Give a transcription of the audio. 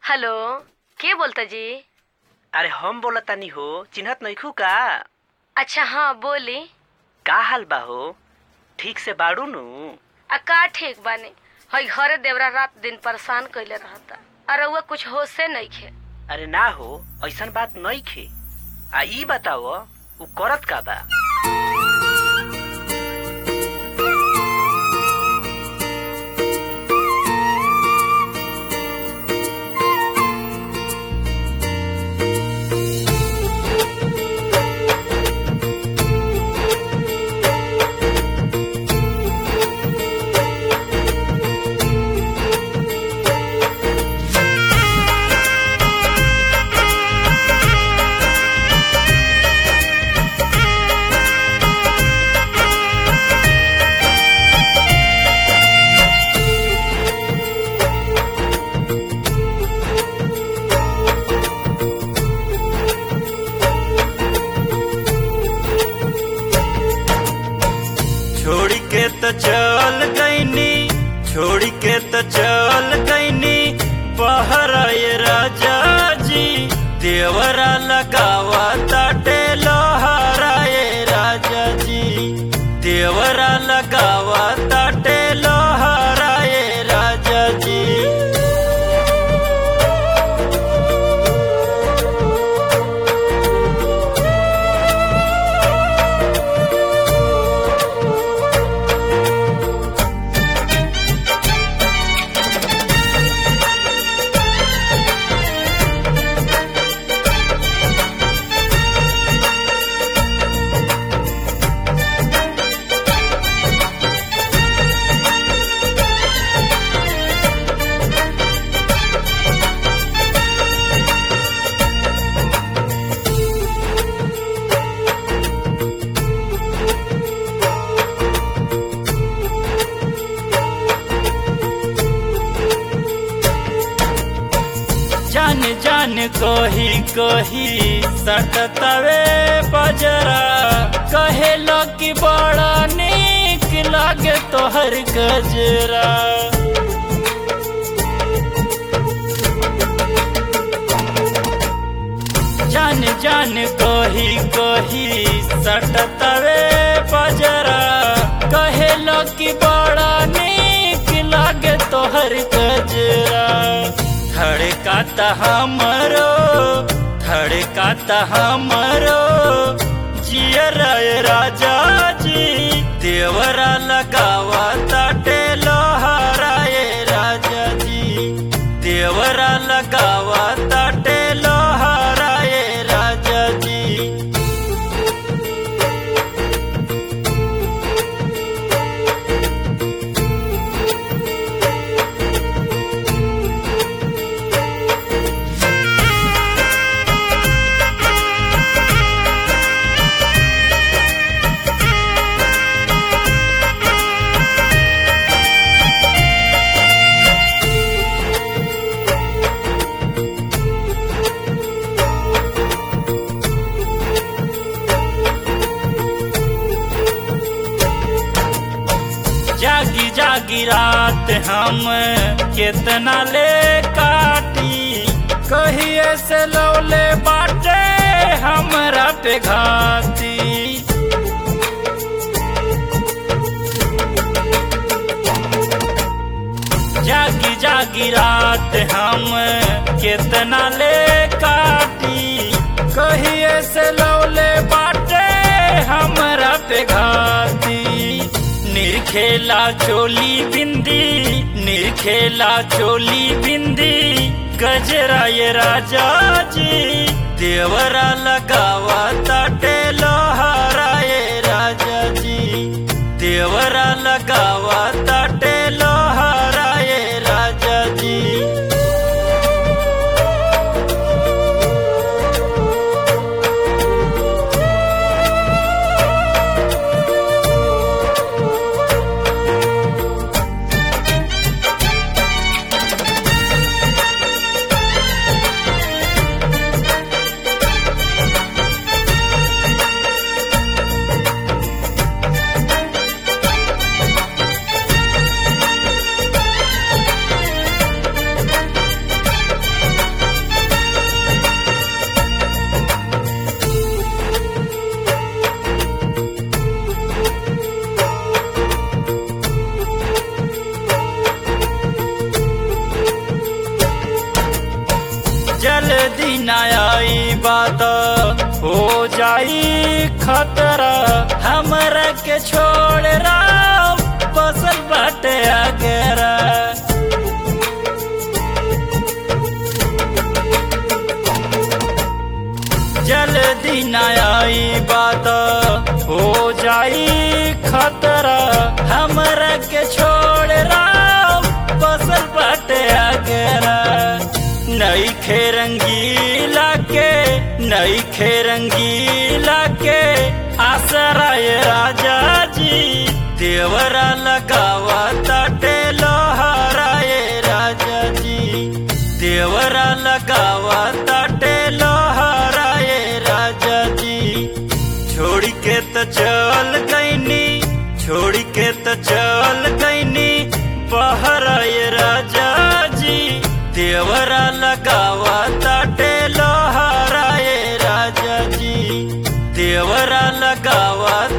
hello के बोलता जी अरे हम बोलतानी हो चिन्हत नइखू का अच्छा हाँ बोली का हाल बा हो ठीक से बाड़ू नु आ का ठीक बानी हई घरे देवरा रात दिन परेशान कइले रहता अरे वो कुछ होशे नइखे अरे ना हो ऐसन बात नइखे आ ई बताओ उ करत का बा छोड़ के तो चल गईनी छोड़ के तो चल गईनी बाहर आए राजा जी देवरा लगावा ताटे लोहाराए राजा जी देवरा लगावा ताटे लोहाराए राजा जी जान जान कही कही सटतवे बजरा कहे कि बड़ा नीक लागे तोहर गजरा जान जान कही कही सटतवे बजरा कहे कि बड़ा नीक लागे तोहर गजरा धड़काता हमरो धड़काता हमरो जियर राजा जी देवरा लगावा ताटे लोहाराए राजा जी देवरा लगावा ताटे लोहाराए राजा जी जागी जागी रात हम कितना ले काटी कहिए से लौले बाटे हमरा पे घाती जागी जागी रात हम कितना ले काटी कहिए से लौले बाटे हमरा पे घाती निरखेला चोली बिंदी निरखेला चोली बिंदी गजरा ये राजा जी देवरा लगावा ताटे लोहारा ये राजा जी देवरा लगावा ताटे लोहारा ये राजा जी जाई खतरा हमरा के छोड़ राम बसल बाटे अगरा जल्दी न आई बात हो जाई खतरा हमरा के छोड़ राम बसल बाटे अगरा नई खे रंगीला के नई खे रंगीला के आसराय राजा जी देवरा लगावा ताटे लोहाराय राजा जी देवरा लगावा ताटे लोहाराय राजा जी छोड़ के तो चल गईनी छोड़ के तो चल गईनी बहराय राजा जी देवरा लगावा ताटे लोहाराय राजा जी देवरा लगावा